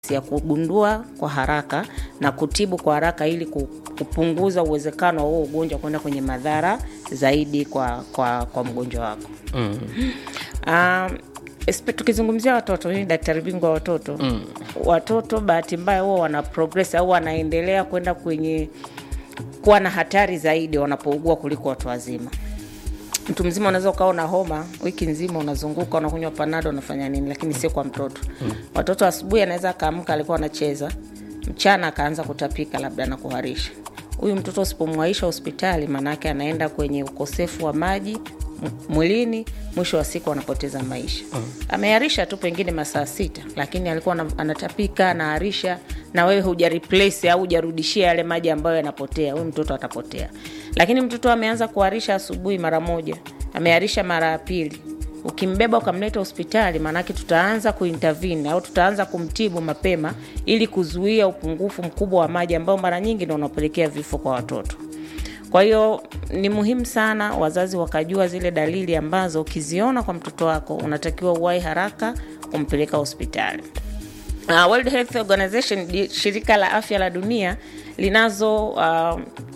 ya kugundua kwa haraka na kutibu kwa haraka ili ku- kupunguza uwezekano wa huo ugonjwa kwenda kwenye madhara zaidi kwa, kwa, kwa mgonjwa wako Mm. um, espe- tukizungumzia watoto hii ni daktari bingwa wa watoto mm. watoto bahati mbaya huwa wana progress au wanaendelea kwenda kwenye kuwa na hatari zaidi wanapougua kuliko watu wazima mtu mzima unaweza ukawa na homa wiki nzima unazunguka unakunywa panado unafanya nini lakini sio kwa mtoto mm. watoto asubuhi anaweza akaamka alikuwa anacheza mchana akaanza kutapika labda na kuharisha huyu mtoto usipomwaisha hospitali maanaake anaenda kwenye ukosefu wa maji m- mwilini mwisho wa siku anapoteza maisha mm. ameharisha tu pengine masaa sita lakini alikuwa ana- anatapika anaharisha na wewe huja replace au hujarudishia yale maji ambayo yanapotea huyu mtoto atapotea lakini mtoto ameanza kuharisha asubuhi mara moja ameharisha mara ya pili ukimbeba ukamleta hospitali maanake tutaanza kuintervene au tutaanza kumtibu mapema ili kuzuia upungufu mkubwa wa maji ambao mara nyingi ndo unapelekea vifo kwa watoto kwa hiyo ni muhimu sana wazazi wakajua zile dalili ambazo ukiziona kwa mtoto wako unatakiwa uwai haraka kumpeleka hospitali Uh, World Health Organization di- shirika la afya la dunia linazo uh,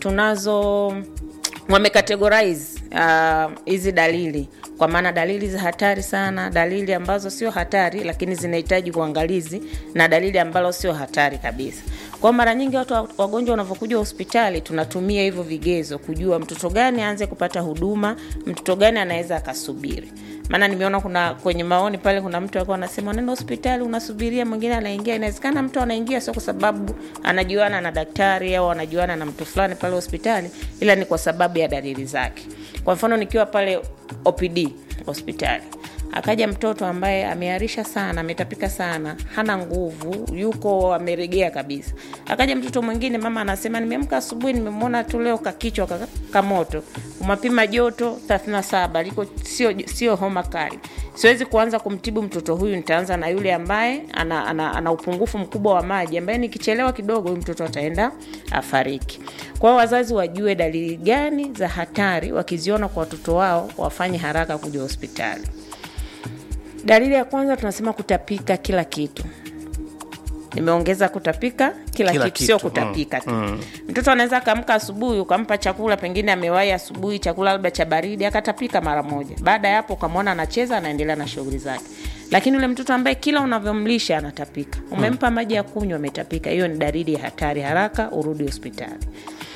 tunazo wamekategorize uh, hizi dalili kwa maana dalili za hatari sana dalili ambazo sio hatari lakini zinahitaji uangalizi na dalili ambalo sio hatari kabisa kwa mara nyingi watu wa- wagonjwa wanavyokuja hospitali tunatumia hivyo vigezo kujua mtoto gani aanze kupata huduma mtoto gani anaweza akasubiri maana nimeona kuna kwenye maoni pale kuna mtu alikuwa anasema nenda hospitali unasubiria mwingine anaingia inawezekana mtu anaingia sio kwa sababu anajuana na daktari au anajuana na mtu fulani pale hospitali ila ni kwa sababu ya dalili zake kwa mfano nikiwa pale opd hospitali akaja mtoto ambaye ameharisha sana ametapika sana hana nguvu yuko ameregea kabisa akaja mtoto mwingine mama anasema nimeamka asubuhi nimemwona tu leo kakichwa ka- kamoto umapima joto 37 liko sio sio homa kali siwezi kuanza kumtibu mtoto huyu nitaanza na yule ambaye ana, ana, ana upungufu mkubwa wa maji ambaye nikichelewa kidogo huyu mtoto ataenda afariki kwa hiyo wazazi wajue dalili gani za hatari wakiziona kwa watoto wao wafanye haraka kuja hospitali dalili ya kwanza tunasema kutapika kila kitu nimeongeza kutapika kila, Kila kitu, sio kitu, kutapika tu mm. mtoto anaweza akaamka asubuhi ukampa chakula pengine amewahi asubuhi chakula labda cha baridi akatapika mara moja baada ya hapo ukamwona anacheza anaendelea na shughuli zake lakini ule mtoto ambaye kila unavyomlisha anatapika umempa maji ya kunywa ametapika hiyo ni dalili ya hatari haraka urudi hospitali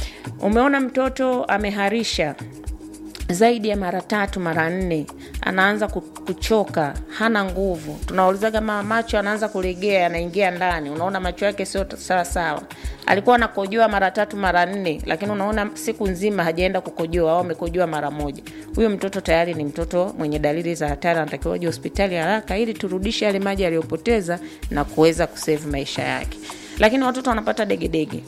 umeona mtoto ameharisha zaidi ya mara tatu mara nne anaanza ku- kuchoka hana nguvu tunaulizaga mama macho anaanza kulegea anaingia ndani unaona macho yake sio t- sawa sawa alikuwa anakojoa mara tatu mara nne lakini unaona siku nzima hajaenda kukojoa au amekojoa mara moja huyo mtoto tayari ni mtoto mwenye dalili za hatari anatakiwa uje hospitali haraka ili turudishe yale maji aliyopoteza na kuweza kusave maisha yake lakini watoto wanapata degedege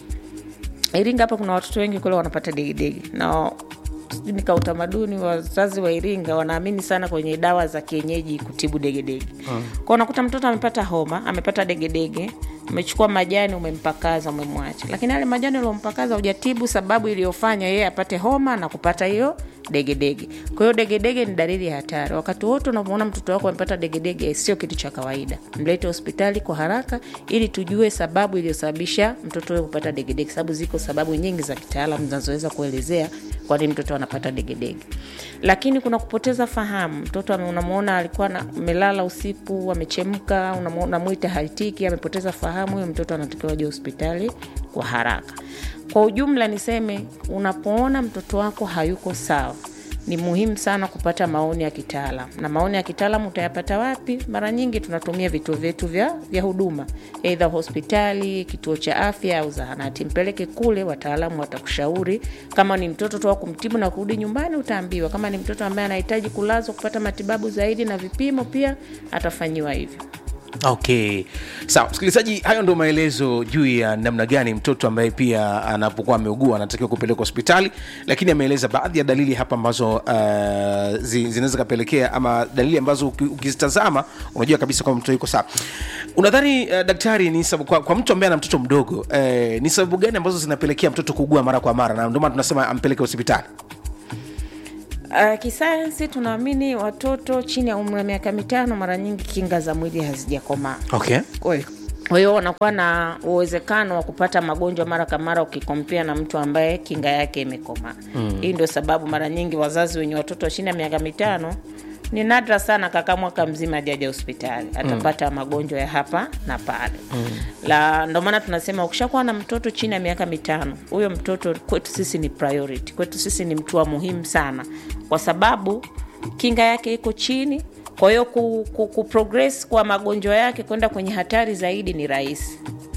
Iringa hapa kuna watoto wengi kule wanapata degedege na sijui ni ka utamaduni wazazi wa Iringa wanaamini sana kwenye dawa za kienyeji kutibu degedege mm. kwao unakuta mtoto amepata homa amepata degedege umechukua majani umempakaza umemwacha lakini yale majani uliompakaza hujatibu sababu iliyofanya yeye apate homa na kupata hiyo degedege kwa hiyo degedege ni dalili ya hatari wakati wote unavyoona mtoto wako amepata degedege sio kitu cha kawaida mlete hospitali kwa haraka ili tujue sababu iliyosababisha mtoto huyo kupata degedege sababu ziko sababu nyingi za kitaalam zinazoweza kuelezea kwa nini mtoto anapata degedege lakini kuna kupoteza fahamu mtoto ame- unamwona alikuwa na- amelala usiku amechemka unamu- unamwita haitiki amepoteza fahamu huyo mtoto anatakiwa aje hospitali kwa haraka kwa ujumla niseme unapoona mtoto wako hayuko sawa ni muhimu sana kupata maoni ya kitaalam na maoni ya kitaalam utayapata wapi mara nyingi tunatumia vituo vyetu vya, vya huduma eidha hospitali kituo cha afya au zahanati mpeleke kule wataalamu watakushauri kama ni mtoto tu wa kumtibu na kurudi nyumbani utaambiwa kama ni mtoto ambaye anahitaji kulazwa kupata matibabu zaidi na vipimo pia atafanyiwa hivyo okay sawa msikilizaji hayo ndo maelezo juu ya namna gani mtoto ambaye pia anapokuwa ameugua anatakiwa kupelekwa hospitali lakini ameeleza baadhi ya dalili hapa ambazo uh, zi, zinaweza kapelekea ama dalili ambazo uki- ukizitazama unajua kabisa kwamba mtoto yuko sawa unadhani uh, daktari ni sababu, kwa, kwa mtu ambaye ana mtoto mdogo eh, ni sababu gani ambazo zinapelekea mtoto kuugua mara kwa mara na ndio maana tunasema ampeleke hospitali Uh, kisayansi tunaamini watoto chini ya umri wa miaka mitano mara nyingi kinga za mwili hazijakomaa okay Kwa hiyo kwa hiyo wanakuwa na uwezekano wa kupata magonjwa mara kwa mara ukikompea na mtu ambaye kinga yake imekomaa mm. hii ndio sababu mara nyingi wazazi wenye watoto chini ya miaka mitano ni nadra sana kaka mwaka mzima ajaja hospitali atapata mm. magonjwa ya hapa na pale mm. la ndio maana tunasema ukishakuwa na mtoto chini ya miaka mitano huyo mtoto kwetu sisi ni priority kwetu sisi ni mtu wa muhimu sana kwa sababu kinga yake iko chini kwa hiyo ku, ku, ku progress kwa magonjwa yake kwenda kwenye hatari zaidi ni rahisi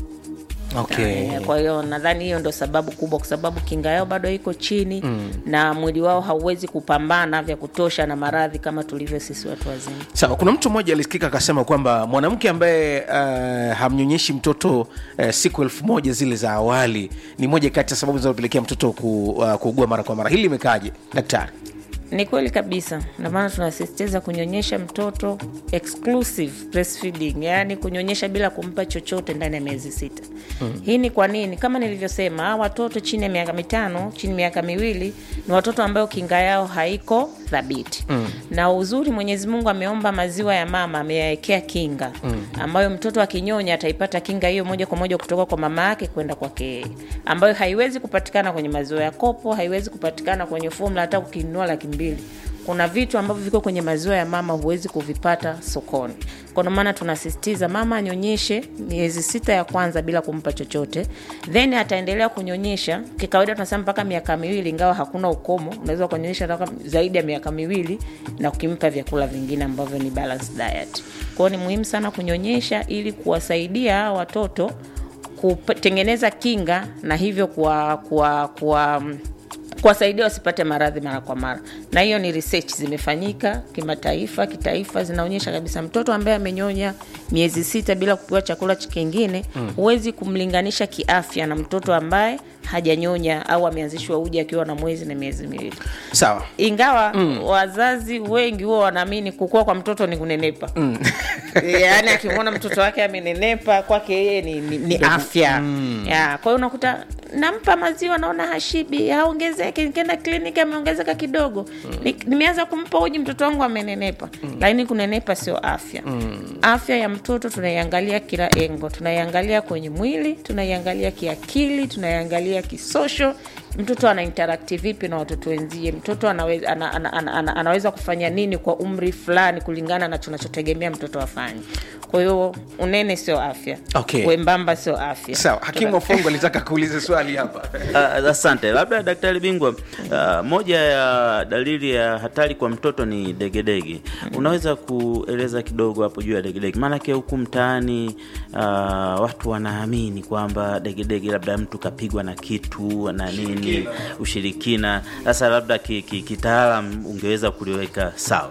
okay. Eh, kwa hiyo nadhani hiyo ndo sababu kubwa kwa sababu kinga yao bado iko chini mm. na mwili wao hauwezi kupambana vya kutosha na maradhi kama tulivyo sisi watu wazima sawa kuna mtu mmoja alisikika akasema kwamba mwanamke ambaye uh, hamnyonyeshi mtoto uh, siku elfu moja zile za awali ni moja kati ya sababu zinazopelekea mtoto ku, uh, kuugua mara kwa mara hili limekaaje daktari ni kweli kabisa ndio maana tunasisitiza kunyonyesha mtoto exclusive breastfeeding yaani kunyonyesha bila kumpa chochote ndani ya miezi sita mm. hii ni kwa nini kama nilivyosema hawa watoto chini ya miaka mitano chini ya miaka miwili ni watoto ambayo kinga yao haiko thabiti mm. na uzuri mwenyezi mungu ameomba maziwa ya mama ameyawekea kinga mm. ambayo mtoto akinyonya ataipata kinga hiyo moja kwa moja kutoka kwa mama yake kwenda kwake yeye ambayo haiwezi kupatikana kwenye maziwa ya kopo haiwezi kupatikana kwenye fomula hata ukinunua laki mbili kuna vitu ambavyo viko kwenye maziwa ya mama huwezi kuvipata sokoni kwa ndio maana tunasisitiza mama anyonyeshe miezi sita ya kwanza bila kumpa chochote then ataendelea kunyonyesha kikawaida tunasema mpaka miaka miwili ingawa hakuna ukomo unaweza kunyonyesha mpaka zaidi ya miaka miwili na ukimpa vyakula vingine ambavyo ni balanced diet kwao ni muhimu sana kunyonyesha ili kuwasaidia hawa watoto kutengeneza kinga na hivyo kuwa, kuwa, kuwa kuwasaidia wasipate maradhi mara kwa mara na hiyo ni research zimefanyika kimataifa kitaifa zinaonyesha kabisa mtoto ambaye amenyonya miezi sita bila kupewa chakula kingine huwezi mm. kumlinganisha kiafya na mtoto ambaye hajanyonya au ameanzishwa uji akiwa na mwezi na miezi miwili sawa ingawa mm. wazazi wengi huwa wanaamini kukua kwa mtoto ni kunenepa mm. yaani akimwona mtoto wake amenenepa kwake yeye ni, ni, ni afya mm. ya, kwa hiyo unakuta nampa maziwa naona hashibi haongezeke nikienda kliniki ameongezeka kidogo mm. Ni, nimeanza kumpa uji mtoto wangu amenenepa mm. lakini kunenepa sio afya mm. afya ya mtoto tunaiangalia kila engo tunaiangalia kwenye mwili tunaiangalia kiakili tunaiangalia kisosho mtoto ana interakti vipi na watoto wenzie mtoto anaweza, ana, ana, ana, ana, anaweza kufanya nini kwa umri fulani kulingana na tunachotegemea mtoto afanye kwa hiyo unene sio afya Okay. wembamba sio afya sawa hakimu wafungu alitaka kuuliza swali hapa Uh, asante labda daktari bingwa uh, moja ya dalili ya hatari kwa mtoto ni degedege unaweza kueleza kidogo hapo juu ya degedege maanake huku mtaani uh, watu wanaamini kwamba degedege labda mtu kapigwa na kitu na nini ushirikina sasa labda ki, ki, kitaalam ungeweza kuliweka sawa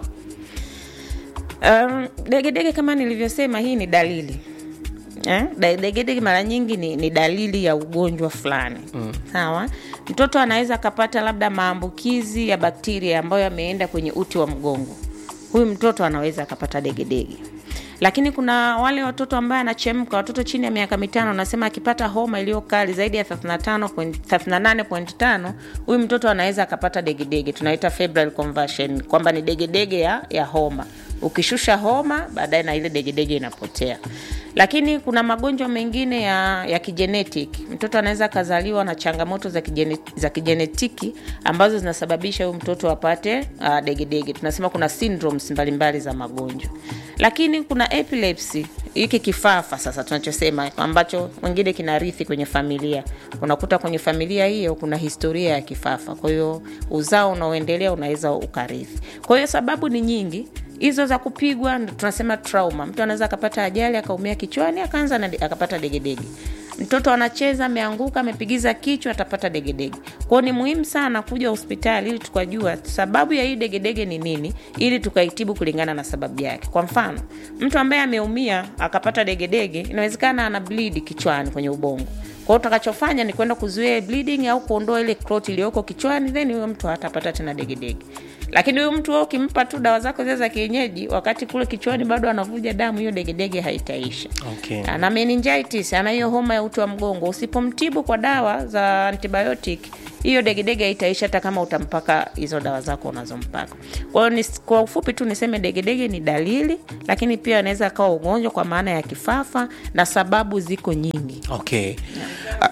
Um, degedege kama nilivyosema hii ni dalili eh? Da- degedege mara nyingi ni, ni dalili ya ugonjwa fulani mm. sawa mtoto anaweza akapata labda maambukizi ya bakteria ambayo yameenda kwenye uti wa mgongo huyu mtoto anaweza akapata degedege lakini kuna wale watoto ambaye anachemka watoto chini ya miaka mitano anasema akipata homa iliyo kali zaidi ya 35 point- 38.5 huyu mtoto anaweza akapata degedege tunaita febrile conversion kwamba ni degedege ya, ya homa ukishusha homa baadaye na ile degedege inapotea lakini kuna magonjwa mengine ya, ya kigenetic mtoto anaweza akazaliwa na changamoto za, kijene, za kijenetiki ambazo zinasababisha huyu mtoto apate uh, degedege tunasema kuna syndromes mbalimbali za magonjwa lakini kuna epilepsy hiki kifafa sasa tunachosema ambacho wengine kinarithi kwenye familia unakuta kwenye familia hiyo kuna historia ya kifafa kwa hiyo uzao unaoendelea unaweza ukarithi kwa hiyo sababu ni nyingi hizo za kupigwa ndo tunasema trauma mtu anaweza akapata ajali akaumia kichwani akaanza na akapata degedege mtoto anacheza ameanguka amepigiza kichwa atapata degedege kwao ni muhimu sana kuja hospitali ili tukajua sababu ya hii degedege ni nini ili tukaitibu kulingana na sababu yake kwa mfano mtu ambaye ameumia akapata degedege inawezekana ana bleed kichwani kwenye ubongo kwao utakachofanya ni kwenda kuzuia bleeding au kuondoa ile clot iliyoko kichwani then huyo mtu hatapata tena degedege lakini huyu mtu wewe ukimpa tu dawa zako zile za kienyeji wakati kule kichwani bado anavuja damu hiyo degedege haitaisha Okay. ana meningitis ana hiyo homa ya uti wa mgongo usipomtibu kwa dawa za antibiotic hiyo degedege haitaisha hata kama utampaka hizo dawa zako unazompaka kwa hiyo nis- kwa ufupi tu niseme degedege ni dalili lakini pia anaweza akawa ugonjwa kwa maana ya kifafa na sababu ziko nyingi okay Ah,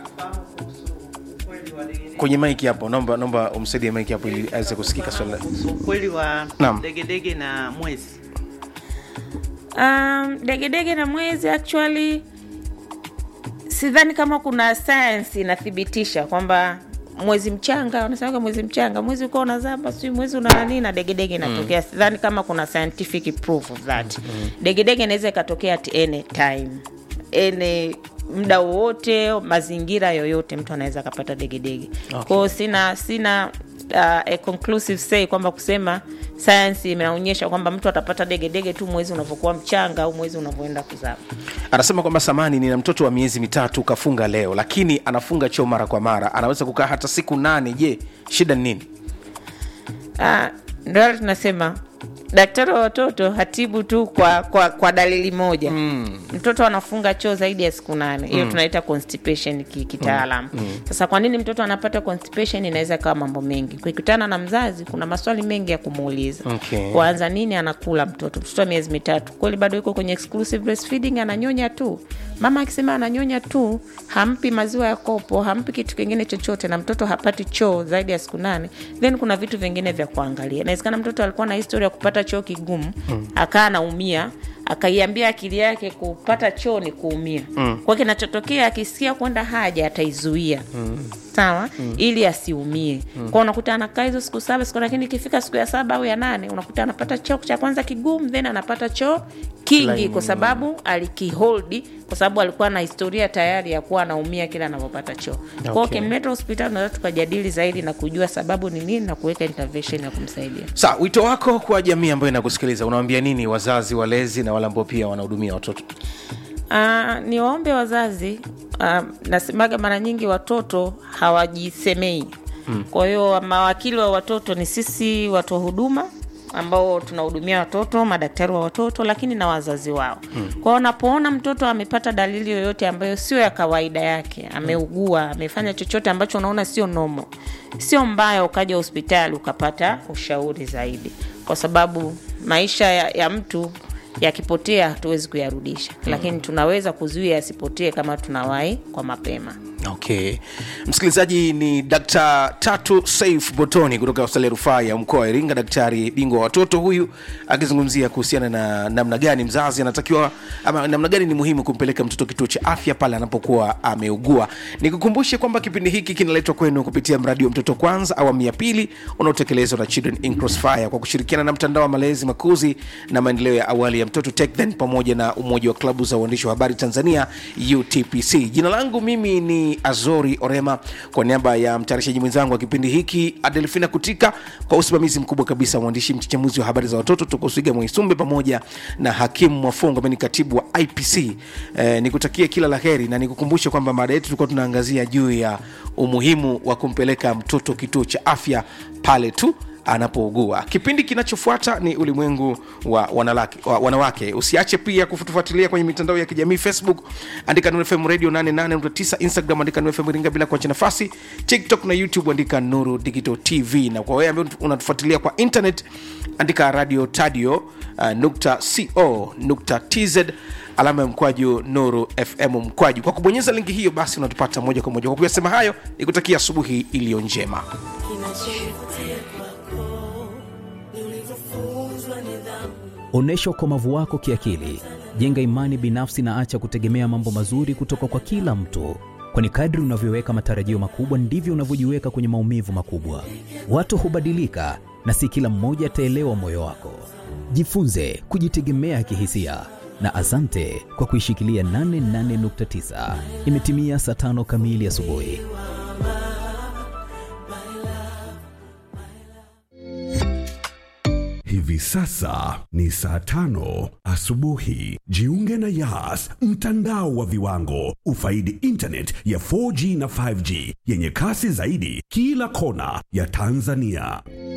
kwenye maiki hapo naomba naomba umsaidie maiki hapo ili aweze kusikika swala kuhusu ukweli wa Naam. degedege na mwezi um, degedege na mwezi actually sidhani kama kuna science inathibitisha kwamba mwezi mchanga wanasemaga mwezi mchanga mwezi ukiwa unazama sijui mwezi una nani na degedege inatokea mm. sidhani kama kuna scientific proof of that mm. degedege inaweza ikatokea at any time any muda wowote mazingira yoyote mtu anaweza akapata degedege okay. kwao sina sina uh, a conclusive say kwamba kusema sayansi imeonyesha kwamba mtu atapata degedege tu mwezi unavyokuwa mchanga au mwezi unavyoenda kuzama anasema kwamba samani nina mtoto wa miezi mitatu kafunga leo lakini anafunga choo mara kwa mara anaweza kukaa hata siku nane je shida ni nini Ah, ndio wale tunasema daktari wa watoto hatibu tu kwa kwa, kwa dalili moja mm. mtoto anafunga choo zaidi ya siku nane hiyo mm. tunaita constipation ki- kitaalam mm. mm. sasa kwa nini mtoto anapata constipation inaweza kawa mambo mengi kukutana na mzazi kuna maswali mengi ya kumuuliza Okay. kwanza nini anakula mtoto mtoto wa miezi mitatu kweli bado yuko kwenye exclusive breastfeeding ananyonya tu mama akisema ananyonya tu hampi maziwa ya kopo hampi kitu kingine chochote na mtoto hapati choo zaidi ya siku nane then kuna vitu vingine vya kuangalia inawezekana mtoto alikuwa na historia ya kupata choo kigumu mm. akaa anaumia akaiambia akili yake kupata choo ni kuumia mm. kwa kinachotokea akisikia kwenda haja ataizuia mm. sawa mm. ili asiumie mm. kwa unakuta anakaa hizo siku saba siku lakini ikifika siku ya saba au ya nane unakuta anapata choo cha kwanza kigumu then anapata choo kingi Laini. kwa sababu alikiholdi kwa sababu alikuwa na historia tayari ya kuwa anaumia kila anavyopata choo okay. kwao Okay. ukimleta hospitali unaweza tukajadili zaidi na kujua sababu ni nini na kuweka intervention ya kumsaidia sa wito wako kwa jamii ambayo inakusikiliza unawambia nini wazazi walezi na wale ambao pia wanahudumia watoto Uh, ni waombe wazazi uh, nasemaga mara nyingi watoto hawajisemei mm. kwa hiyo mawakili wa watoto ni sisi watu wa huduma ambao tunahudumia watoto madaktari wa watoto lakini na wazazi wao mm. kwao unapoona mtoto amepata dalili yoyote ambayo sio ya kawaida yake ameugua amefanya chochote ambacho unaona sio nomo sio mbaya ukaja hospitali ukapata ushauri zaidi kwa sababu maisha ya, ya mtu yakipotea hatuwezi kuyarudisha mm. lakini tunaweza kuzuia yasipotee kama tunawahi kwa mapema okay msikilizaji ni dkt tatu saif botoni kutoka hospitali ya rufaa ya mkoa wa iringa daktari bingwa wa watoto huyu akizungumzia kuhusiana na namna gani mzazi anatakiwa ama namna gani ni muhimu kumpeleka mtoto kituo cha afya pale anapokuwa ameugua nikukumbushe kwamba kipindi hiki kinaletwa kwenu kupitia mradi wa mtoto kwanza awamu ya pili unaotekelezwa na children in crossfire kwa kushirikiana na mtandao wa malezi makuzi na maendeleo ya awali ya mtoto TechThen pamoja na umoja wa klabu za uandishi wa habari tanzania utpc jina langu mimi ni azori orema kwa niaba ya mtayarishaji mwenzangu wa kipindi hiki adelfina kutika kwa usimamizi mkubwa kabisa mwandishi mchachamuzi wa habari za watoto tokoswiga mwaisumbe pamoja na hakimu mwafongo ambaye ni katibu wa ipc eh, nikutakie kila la heri na nikukumbushe kwamba mada yetu tulikuwa tunaangazia juu ya umuhimu wa kumpeleka mtoto kituo cha afya pale tu anapougua kipindi kinachofuata ni ulimwengu wa wanalaki, wa wanawake usiache pia kutufuatilia kwenye mitandao ya kijamii facebook andika nuru fm radio 88.9 instagram andika nuru fm ringa bila kuacha nafasi tiktok na youtube andika nuru digital tv na kwa wewe ambaye unatufuatilia kwa internet andika radio tadio uh, nukta co nukta tz alama ya mkwaju nuru fm mkwaju kwa kubonyeza linki hiyo basi unatupata moja kwa moja kwa kuyasema hayo ni kutakia asubuhi iliyo njema Onyesha ukomavu wako kiakili, jenga imani binafsi na acha kutegemea mambo mazuri kutoka kwa kila mtu, kwani kadri unavyoweka matarajio makubwa ndivyo unavyojiweka kwenye maumivu makubwa. Watu hubadilika na si kila mmoja ataelewa moyo wako. Jifunze kujitegemea kihisia na asante kwa kuishikilia 88.9. Imetimia saa tano kamili asubuhi. Hivi sasa ni saa tano asubuhi. Jiunge na Yas, mtandao wa viwango. Ufaidi internet ya 4G na 5G yenye kasi zaidi kila kona ya Tanzania.